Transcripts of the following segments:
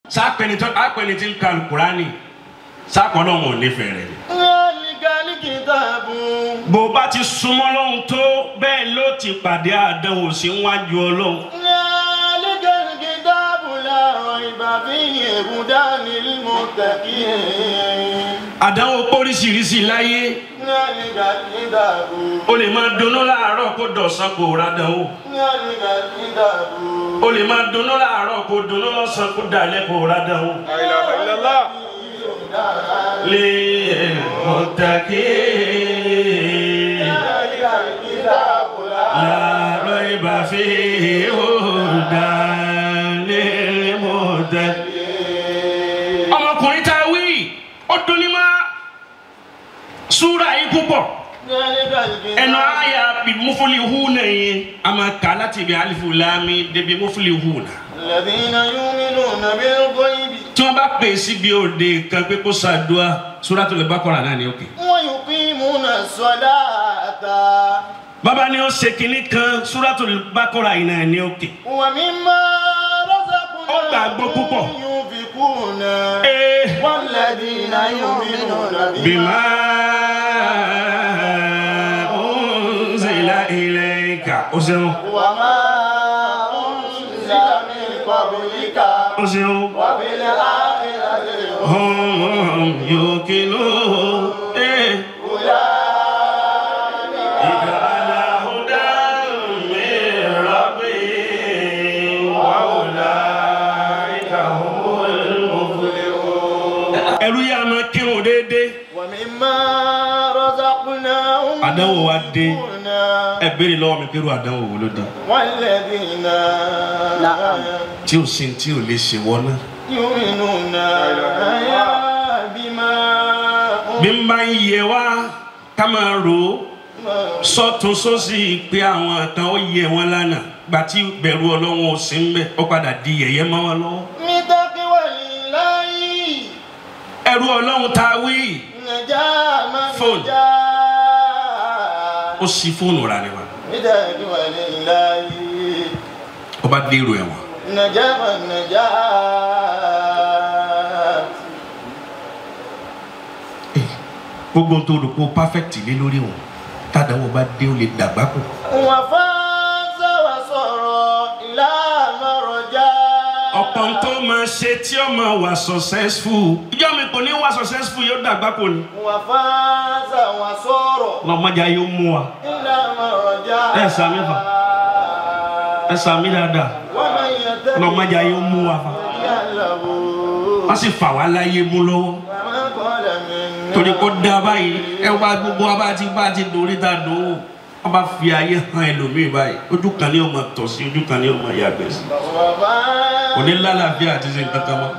sápẹni tó ápẹni tí ń ka alukurani sápọ̀ náà wọn ò nífẹ̀ẹ́ rẹ̀ ni. ذلك الكتاب bó bá ti súnmọ́ lọ́hùn tó bẹ́ẹ̀ ló ti pàdé àdánwò sí wájú ọlọ́hun. ذلك الكتاب لا ريب فيه هدى للمتقين àdánwò póríṣiríṣi láyé ذلك الكتاب o lè máa dunnú láàárọ̀ kó dọ̀sán kó rádánwò ذلك الكتاب o lè máa dunnú láàárọ̀ kó dunnú lọ́sàn kó dalẹ̀ kó rádánwò. La ilaha illallah. lè mọ̀tàkì ذلك الكتاب لا láàárọ̀ ìbàfẹ́ òdà lè mọ̀tàkì. ọmọkùnrin tá a wí ó dunni má súra yìí púpọ̀ ذلك ẹnu الكتاب àyà bí mufuli huna yẹn a máa kà láti bí alifu láàmì débi mufuli huna الذين يؤمنون بالغيب tí wọ́n bá pè é síbi òde kan pé kó ṣàdúrà Suratul Baqara náà ni ó kè. ويقيمون الصلاة bàbá ni ó ṣe kinní kan Suratul Baqara yìí náà ni ó kè. ومما Ó gbàgbọ́ púpọ̀. رزقناهم ينفقون ee والذين يؤمنون bima بما unzila ilayka ó ṣeun وما أنزل من قبلك ó ṣeun وبالآخرة hum yuqinun ee. أولئك إذا على هدى من ربهم وأولئك هم المفلحون ẹrú yà máa kírun déédéé ومما رزقناهم àdánwò wa dé ينفقون ẹ béèrè lọ́wọ́ mi pẹ̀lú àdánwò wo ló dé والذين tí ò sí tí ò lè ṣe wọ́n náà يؤمنون بما bí n bá ń yẹ wá ká máa rò ó sọ́tún sósì pé àwọn kan ó yẹ wọn lánàá gbà tí bẹ̀rù ọlọ́run ò sí ń bẹ̀ ó padà di yẹ̀yẹ́ mọ́ wọn lọ́wọ́ بتقوى الله ẹrú ọlọ́run tá a wí نجا من Phone. نجا ó sì fóònù rà ni wa بتقوى الله ó bá dèrò ẹ̀wọ̀n. نجا من نجا gbogbo ohun tó rò pé o perfect lé lórí wọn tádàwọ bá dé o lè dàgbà kù. وفاز وصر إلى مرجا ọ̀pọ̀ ohun tó máa ṣe tí ó máa wà successful ìjọ mi kò ní wà successful yóò dàgbà kù ni. وفاز وصر lọ́mọdé yóò mú wa إلى مرجا ẹ sàmì fà ẹ sàmì dáadáa ومن يتق lọ́mọdé yóò mú wa fà يجعل له wọ́n sì fà wá láyé mú lọ́wọ́ وما قال من torí kó dá báyìí ẹ wá gbogbo wa bá ti bá ti dorí ta dùn ó wọ́n bá fi ayé hàn ẹlòmíì báyìí ojú kan ní ọmọ tọ̀ sí ojú kan ní ọmọ yàgbẹ́ sí وفاز kò ní lálàáfíà àti ṣe nǹkan kan mọ́.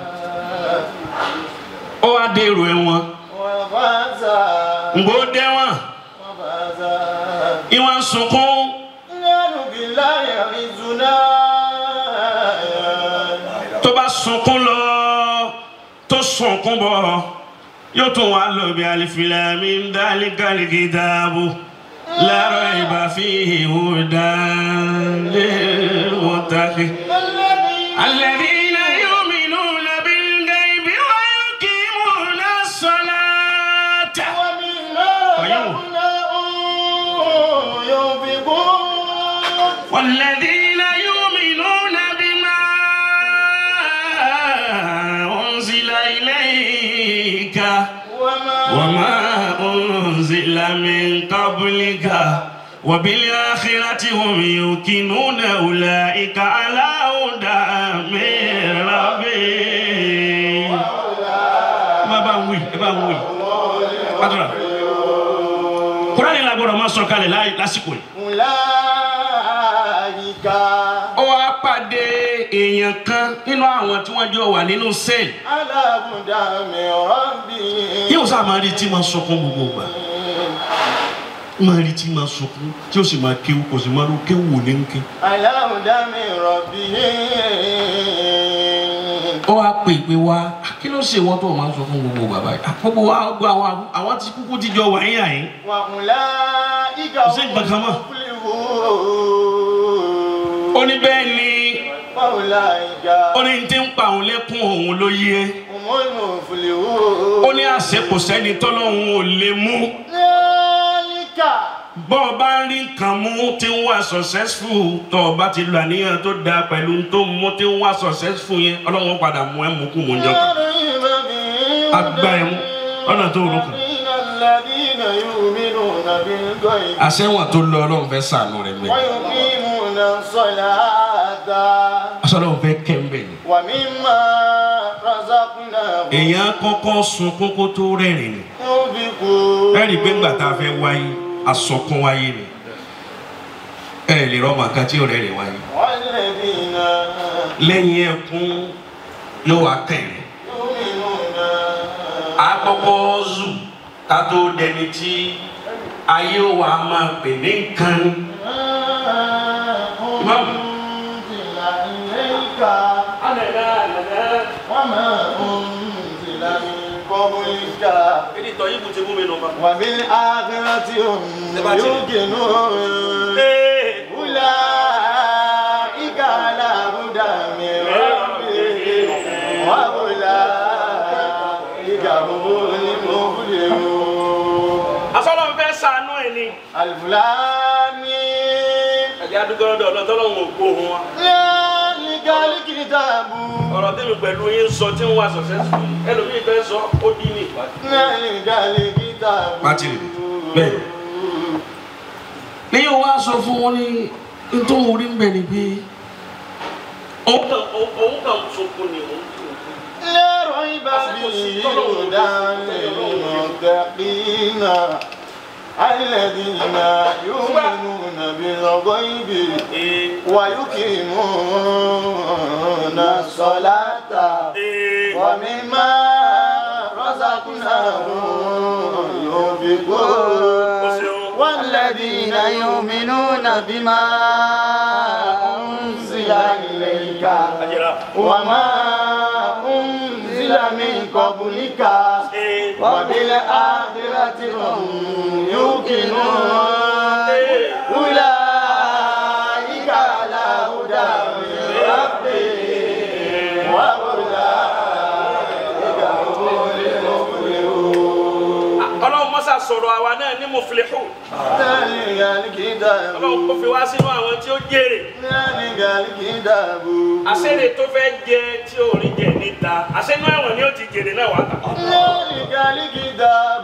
ó wá dé èrò ẹ̀wọ̀n وفاز ǹgbó dẹ́wọ̀n وفاز ìwọ̀n ń sunkún نحن بالله يعزنا tó bá sunkún lọ tó sunkún bọ̀ yóò tún wá lọ bí alifilẹ̀ mi ń dálé kálí kìtàbù láàárọ̀ ìbá fi ìhùdá lé wọ́n tàkì. الذين يؤمنون بالغيب ويقيمون الصلاة ومما رزقناهم ينفقون والذين يؤمنون بما أنزل إليك وما وما أنزل من قبلك وبالآخرة هم يوقنون أولئك على هدى من ربهم bàbá ń wí ẹ bá ń wí pàtàkì kúránì la gbọ́dọ̀ máa sọ kalẹ̀ láì- lásìkò yìí. أولئك ó wá pàdé èèyàn kan nínú àwọn tí wọ́n jọ wà nínú sẹ́ẹ̀lì على هدى من ربهم yóò sá máa rí tí máa sọkún gbogbo gbà máa rí tí máa sọkún tí ó sì máa kéwú kò sì máa rí kéwú wò ní nké. على هدى من ربهم ó wá pè pé wá kí ló ṣe wọ́n tó o máa ń sọ fún gbogbo bàbá yìí àpòpọ̀ wa gbọ́ àwọn àwọn tí kúkú ti jọ wà ń yà yín وأولئك زين هم بكما. المفلحون ó ní bẹ́ẹ̀ ni وأولئك ó ní tí ń pa òun lẹ́kún òun ló yé هم المفلحون ó ní àṣepọ̀ sẹ́ni tọ́lọ́hún ò lè mú ذلك bọ́ ọ bá ń rí nǹkan mú tí ń wá successful tọ́ ọ bá ti lọ àníyàn tó dáa pẹ̀lú tó mú tí ń wá successful yẹn ọlọ́run padà mú ẹ mú kú mú jọ kan agbá ẹ mú ọ̀nà tó rúkùn. من الذين يؤمنون بالغيب àṣẹwọ̀n tó lọ ọlọ́run fẹ́ sànù rẹ̀ mẹ́ ويقيمون الصلاة aṣọ́lọ́run fẹ́ kẹ́ńbẹ̀ ni. ومما رزقناهم èèyàn kọ́kọ́ sunkún kó tó rẹ́rìn ni ينفقون ẹ rí i pé ńgbà tá a fẹ́ wáyé asọkún wáyé ni ẹ lè rọ́ọ̀mù kan tí ò rẹ́rìn wáyé والذين lẹ́yìn ẹkún yóò wá kẹ́rìn يؤمنون àkọ́kọ́ zù ká tó dẹni tí ayé wa máa pè ní nǹkan ما أنزل إليك وما أنزل من قبلك èdè tọ́ yìí kò ti mú mi nù bá. وبالآخرة هم يوقنون أولئك على هدى من ربهم وأولئك هم المفلحون asọ́lọ́run fẹ́ sànù ẹ̀ ni. ألف لام ميم ẹ̀jẹ̀ adúgbò ọ̀dọ̀ ọ̀dọ̀ tọ́lọ́run ò gbóhùn wa. ذلك الكتاب ọ̀rọ̀ tẹ́mi pẹ̀lú yín sọ tí ń wá successful yìí ẹlòmíì fẹ́ sọ ó dín ní ìpàdé. ذلك الكتاب Bátìrì, bẹ́ẹ̀. ní yóò wá sọ fún wọn ní nítorí orí ń bẹ ni pé òun kàn òun kàn sunkún ni òun kì í. لا ريب فيه هدى للمتقين الذين يؤمنون بالغيب ويقيمون الصلاة ومما رزقناهم ينفقون والذين يؤمنون بما أنزل إليك وما أنزل من قبلك وبالآخرة هم يوقنون أولئك على هدى من ربهم وأولئك هم المفلحون ọlọ́run mọ́sá sọ̀rọ̀ àwa náà ní muflihun ذلك الكتاب ọlọ́run kò fi wá sínú àwọn tí ó jèrè ذلك الكتاب àṣẹ́lẹ̀ tó fẹ́ jẹ tí ò rí jẹ níta àṣẹ́nú ẹ̀wọ̀n ni ó ti jèrè náà wà á kà. ذلك الكتاب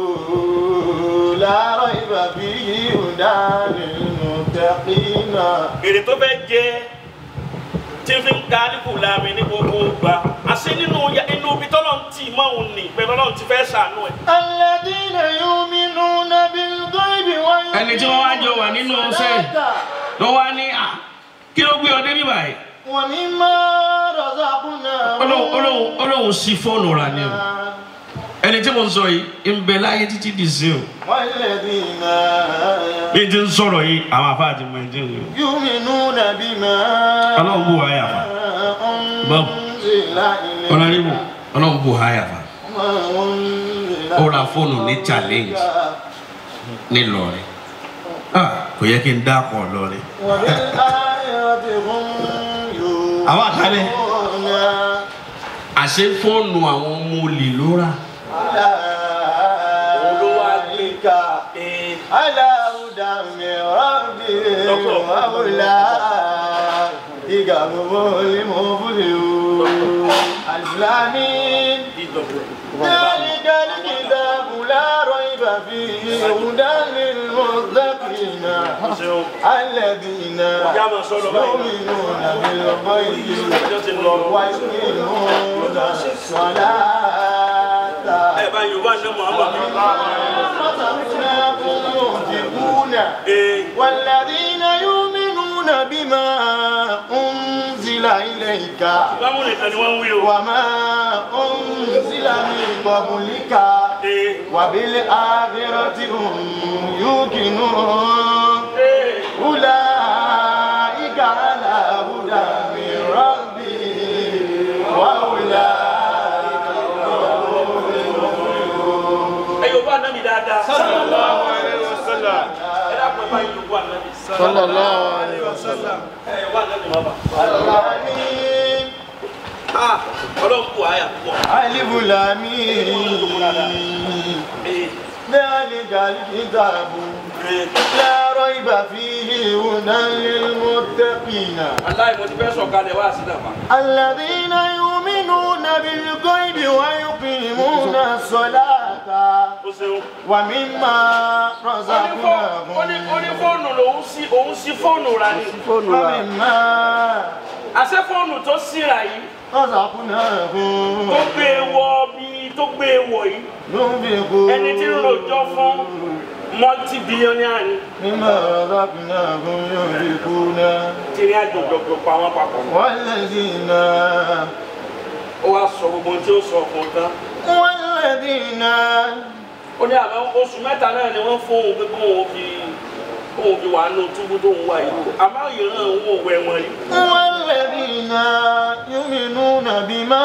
لا ريب فيه هدى للمتقين èrè tó fẹ́ jẹ tí fi ń ka alifu láàmì ní gbogbo gbà àṣẹ nínú ya- inú ibi tọ́lọ́ ti mọ́ òun ní pẹ̀lú ọlọ́run ti fẹ́ sànú ẹ̀. الذين يؤمنون بالغيب ويقيمون Ẹni tí wọ́n wá jọ wà nínú iṣẹ́. الصلاة ló wá ní à kí ló gbé ọ débi báyìí. ومما رزقناهم Ọlọ́run Ọlọ́run Ọlọ́run sí fóònù rà ni o ẹni tí mo ń sọ yìí ń bẹ láyé títí di sí o والذين bí n ti ń sọ̀rọ̀ yìí àwọn afáà ti mọ ẹni tí ń wí. يؤمنون بما Ọlọ́run bù wáyà fa Bọ́ọ̀. أنزل إليك ọlọ́rìbù Ọlọ́run bù wáyà fa وما أنزل Ó ra fóònù ní challenge. nílọrin ah kò yẹ kí n dákọ̀ lọrin. وبالآخرة هم يوقنون àwọn àkàlẹ̀ àṣẹ fóònù àwọn ọmọ olè ló rà. أولئك على هدى من ربهم وأولئك هم المفلحون الفلانين ذلك الكتاب لا ريب فيه هدى للمتقين الذين يؤمنون بالغيب ويقيمون الصلاة ẹ bá yorùbá ní muhammadu. ينفقون والذين يؤمنون بما أنزل إليك báwo nìkan ni wọ́n ń wí o. وما أنزل من قبلك وبالآخرة هم يوقنون أولئك على هدى من ربهم وأولئك ẹ yorùbá náà mi dáadáa. sallallahu alaihi wasallam ẹ dákun ẹ bá yorùbá náà mi. sallallahu alaihi wasallam ẹ yorùbá náà mi má bà. الغني Ah, ọlọ́run kù àyà pọ̀. ألف لام ميم. Ee, ذلك الكتاب ee. لا ريب فيه هدى للمتقين aláì mo ti fẹ́ sọ̀kalẹ̀ wá sí nàfà. الذين يؤمنون بالغيب ويقيمون الصلاة ó ṣeun. ومما ó ní fó- ó ní ó ní رزقناهم fóònù lòún sí òun sí fóònù rà ní. ومما àṣẹ fóònù tó síra yìí رزقناهم tó gbé e wọ bí tó gbé e wọ yìí ينفقون ẹni tí ń rojọ́ fún multi billionaire ni مما رزقناهم ينفقون tí ní àjọjọpọ̀ pa wọn papọ̀. والذين ó wá sọ gbogbo ohun tí ó sọ fún un tán. والذين ó ní àmọ́ oṣù mẹ́ta náà ni wọ́n fún òun pé kó òun fi kó òun fi wà nù túbú tó ń wá yìí àmọ́ ìran òun ò wẹ̀ wọ́n yìí. والذين يؤمنون بما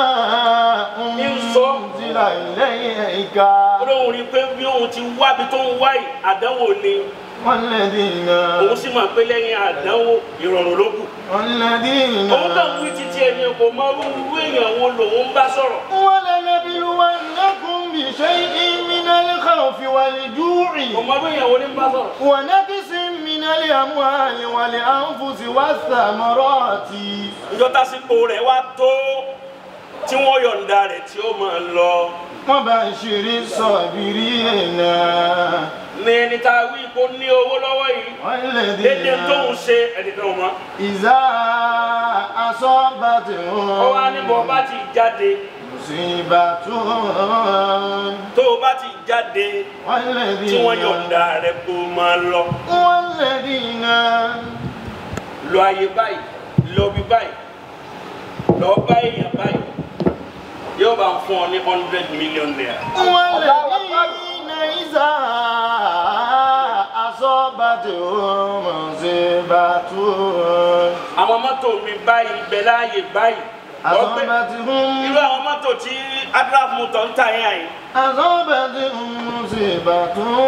أنزل إليك ó lóun rí i pé bí òun ti wábi tó ń wá yìí àdánwò ni والذين òun sì mọ̀ pé lẹ́yìn àdánwò ìrọ̀rùn ló kù. والذين òun kàn wí títí ẹni kò mọ irú èèyàn wo lòun ń bá sọ̀rọ̀. ولنبلونكم بشيء من الخوف والجوع kò mọ irú èèyàn wo ní ń bá sọ̀rọ̀. ونقص من الأموال والأنفس والثمرات ìjọ tásìkò rẹ̀ wá tó tí wọ́n yọ̀ǹda rẹ̀ tí ó máa lọ. وبشر الصابرين ní ẹni tá a wí kó ní owó lọ́wọ́ yìí dédé tóun والذين ṣe ẹnìkan mọ́. إذا أصابتهم ó wá ní bọ́ bá ti jáde مصيبة tó o bá ti jáde tí wọ́n والذين yọ̀ǹda rẹ̀ kó máa lọ. والذين lọ ayé báyìí lọ bí báyìí lọ bá èèyàn báyìí yóò bá ń fún ọ ní hundred million naira. والذين إذا أصابتهم مصيبة àwọn mọ́tò mi báyìí bẹ láàyè báyìí lọ́gbẹ́ أصابتهم irú àwọn mọ́tò tí adraf motor ń tà yẹn àyè أصابتهم مصيبة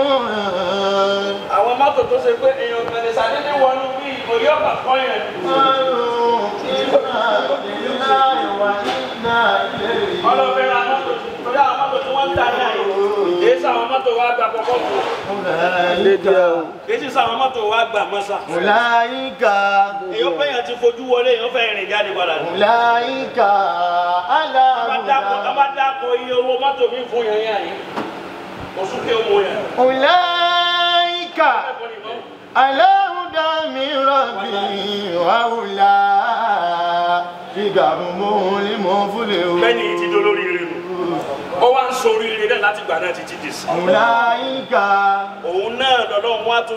àwọn mọ́tò tó ṣe pé èèyàn kan lè ṣàdédé wọnú bí òye ọ̀gá kan yẹn قالوا إنا لله وإنا إليه ọlọ́fẹ́ ra mọ́tò torí àwọn mọ́tò tí wọ́n ń tà ní àyè èyí sàwọn mọ́tò wa gba kọ́kọ́ kù أولئك èyí sàwọn mọ́tò wa gba mọ́sà أولئك èyí pé yẹn ti fojú wọlé èyí fẹ́ rìn jáde padà ní. أولئك على a bá dákọ̀ iye owó mọ́tò mi fún yẹn yẹn àyè oṣù kí ó mú yẹn. أولئك على هدى من ربي وأولئك هم المفلحون bẹ́ẹ̀ni ti dolórí ire nù ó wá ń sori ire náà láti gbà náà títí dì sí. أولئك òun náà lọ́dọ̀ wọn á tún